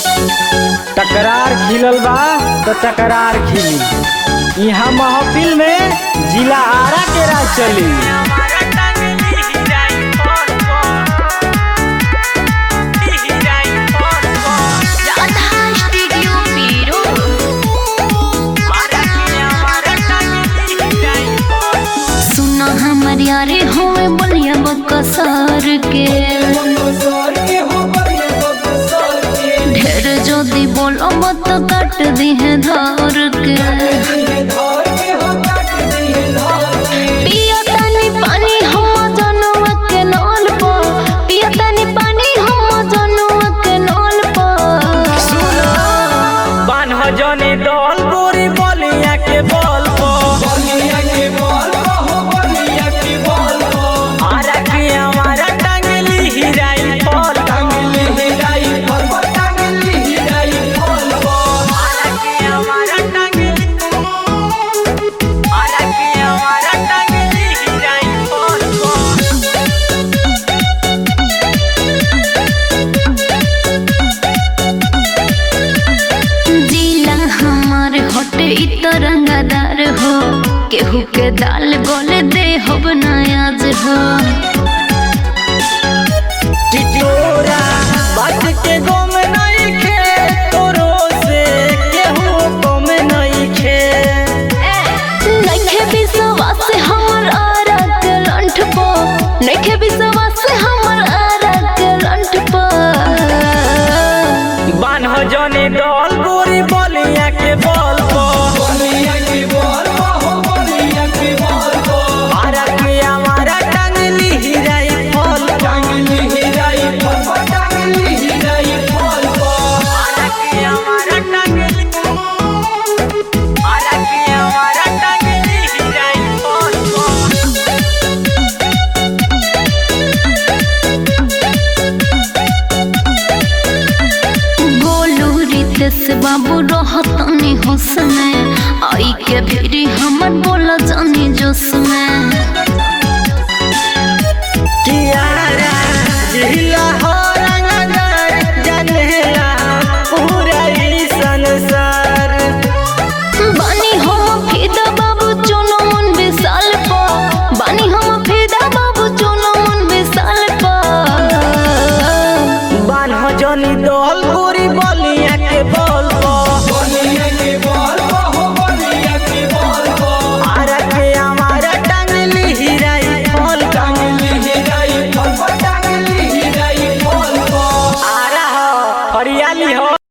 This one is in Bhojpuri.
टकरार खिलल बा तो टकरार खिली यहाँ महफिल में जिला आरा के राज चली राधा स्टूडियो पीरो सुना हमर यारे होए बलिया बकसर के ढेर जोदी बोलो मत काट दी है धार के पिया तानी पानी हम जनवा के नल पर पिया तानी पानी हम जनवा के नल पर बान्ह जने दल गोरी बलिया के बल आरा के हमारा टांगली हिराई फल आरा के हमारा टांगली आरा के हमारा टांगली हिराई फल जिला हमार हटे इ तरंगदार हो केहू के दाल गोले दे हो बनायाज हो टिटोरा बात के गम नहीं खे तोरो से केहू गम नहीं खे नइखे विश्वास हमर आरा के लंठ पो नइखे विश्वास हमर आरा के लंठ पो बान्ह जने दल गोरी बलिया के बल आरा के हमारा टांगली हिराई फल आरा के हमारा टांगली आरा के हमारा टांगली हिराई फल गोलू रितेश बाबू रहतनी होश में आई के फिरी हमर बोला जानी जोश में कियारा जिला हो रंगदार जनेला पूरा ई संसार बानी हम फिदा बाबू चुनो मन विशाल पा बानी हम फिदा बाबू चुनो मन विशाल पा बान्ह जनी दल गोरी बलिया के बल आरा के हमारा टांगली हिराई फल आरा हो हरियाली हो